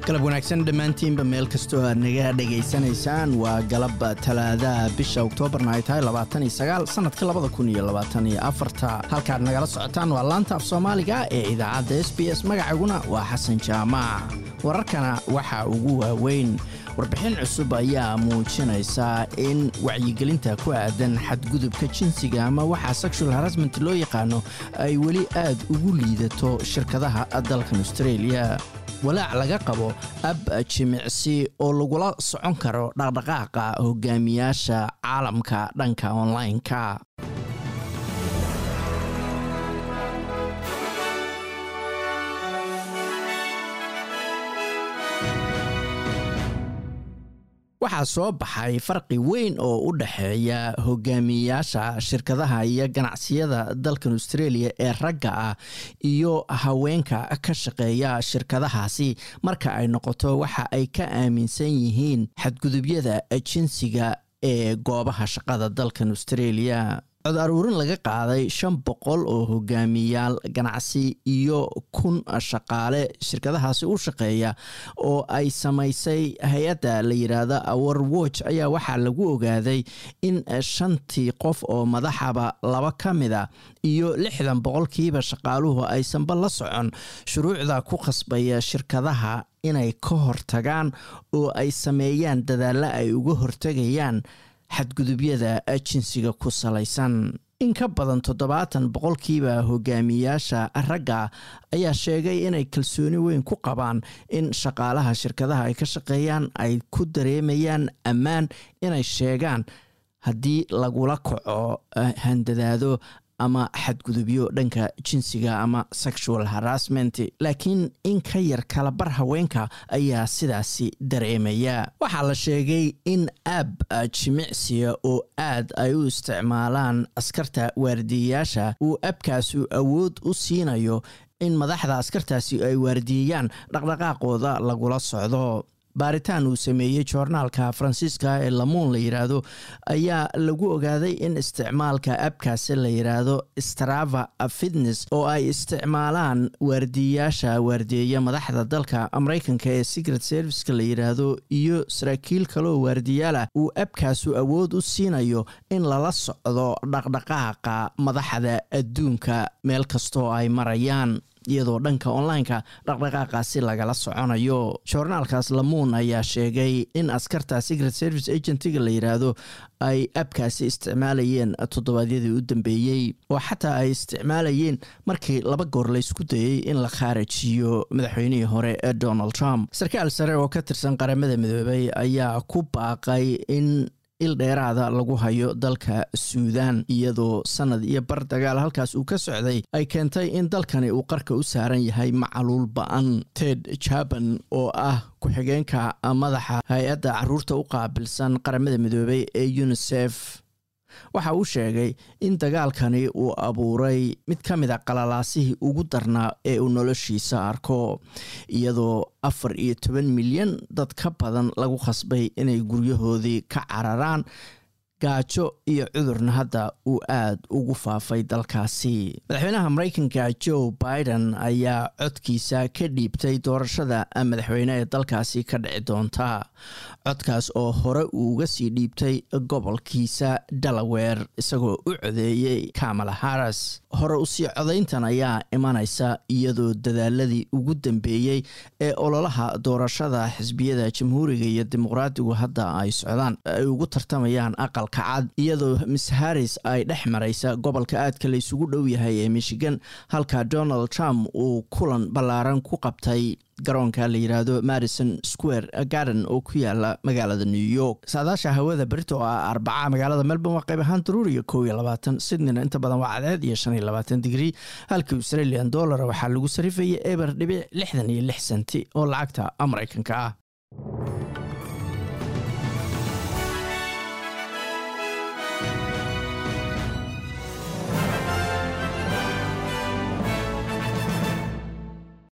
galab wanaagsan dhammaantiinba meel kastoo aad naga dhegaysanaysaan waa galab talaadaha bisha oktoobarna ay tahay sanadka halkaad nagala socotaan waa laanta af soomaaliga ee idaacadda s b s magacaguna waa xasan jaamac wararkana waxaa ugu waaweyn warbixin cusub ayaa muujinaysa in wacyigelinta ku aadan xadgudubka jinsiga ama waxaa sexual harasment loo yaqaano ay weli aad ugu liidato shirkadaha dalkan australia walaac laga qabo ab jimicsi oo lagula socon karo dhaqdhaqaaqa hogaamiyaasha caalamka dhanka online-ka waxaa soo baxay farqi weyn oo u dhexeeya hogaamiyayaasha shirkadaha iyo ganacsiyada dalkan australia ee ragga ah iyo haweenka ka shaqeeya shirkadahaasi marka ay noqoto waxa ay ka aaminsan yihiin xadgudubyada jinsiga ee goobaha shaqada dalkan australia cod aruurin laga qaaday shan boqol oo hogaamiyaal ganacsi iyo kun shaqaale shirkadahaasi u shaqeeya oo ay samaysay hay-adda la yidhaahdo awar watch ayaa waxaa lagu ogaaday in shantii qof oo madaxaba laba ka mida iyo lixdan boqolkiiba shaqaaluhu aysanba la socon shuruucda ku khasbaya shirkadaha inay ka hortagaan oo ay sameeyaan dadaalla ay uga hortegayaan xadgudubyada jinsiga ku salaysan in ka badan toddobaatan boqolkiiba hogaamiyaasha ragga ayaa sheegay inay kalsooni weyn ku qabaan in shaqaalaha shirkadaha ay ka shaqeeyaan ay ku dareemayaan ammaan inay sheegaan haddii lagula kaco handadaado ama xadgudubyo dhanka jinsiga ama sexual harassment laakiin in ka yar kalabar haweenka ayaa sidaasi dareemaya waxaa la sheegay in aab jimicsiga oo aad ay u isticmaalaan askarta waardiyayaasha uu abkaasu awood u siinayo in madaxda askartaasi ay waardiyeeyaan dhaqdhaqaaqooda lagula socdo baaritaan uu sameeyey joornaalka faransiiska ee lamuun la yidhaahdo ayaa lagu ogaaday in isticmaalka abkaasi la yidhaahdo strava fitness oo ay isticmaalaan waardiyayaasha waardiyeeya madaxda dalka mareykanka ee secret serviceka la yidhaahdo iyo saraakiil kaleoo waardiyaala uu abkaasu awood u siinayo in lala socdo dhaqdhaqaaqa madaxda adduunka meel kastoo ay marayaan iyadoo dhanka online-ka dhaqdhaqaaqaasi lagala soconayo joornaalkaas lamuun ayaa sheegay in askarta secret service agentiga la yidhaahdo ay abkaasi isticmaalayeen toddobaadyadii u dambeeyey oo xataa ay isticmaalayeen markii laba goor laysku dayey in la khaarajiyo madaxweynihii hore ee donald trump sarkaal sare oo ka tirsan qaramada midoobay ayaa ku baaqay in il dheeraada lagu hayo dalka suudan iyadoo sanad iyo bar dagaal halkaas uu ka socday ay keentay in dalkani uu qarka u saaran yahay macaluul ba-an ted jaban oo ah ku-xigeenka madaxa hay-adda caruurta u qaabilsan qaramada midoobay ee unisef waxa uu sheegay in dagaalkani uu abuuray mid ka mid a qalalaasihii ugu darnaa ee uu noloshiisa arko iyadoo afar iyo toban milyan dad ka badan lagu khasbay inay guryahoodii ka cararaan gaajo iyo cudurna hadda uu aad ugu faafay dalkaasi madaxweynaha mareykanka joe biden ayaa codkiisa ka dhiibtay doorashada madaxweyne ee dalkaasi ka dhici doonta codkaas oo hore uuga sii dhiibtay gobolkiisa delaware isagoo u codeeyey kamala harris hore usii codayntan ayaa imanaysa iyadoo dadaaladii ugu dambeeyey ee ololaha doorashada xisbiyada jamhuuriga iyo dimuqraadigu hadda ay socdaan ay ugu tartamayaan aqal cad iyadoo miss harris ay dhex maraysa gobolka aadka la isugu dhow yahay ee michigan halka donald trump uu kulan ballaaran ku qabtay garoonka la yidhaahdo madison square garden oo ku yaala magaalada new york saadaasha hawada berito oo ah arbaca magaalada melbourne waa qayb ahaan daruuriya kow iyo labaatan sydneyna inta badan waa cadceed iyo shan iyo labaatan digrii halka australian dollar waxaa lagu sarifayay eber dhibic lixdan iyo lix senti oo lacagta mareykanka ah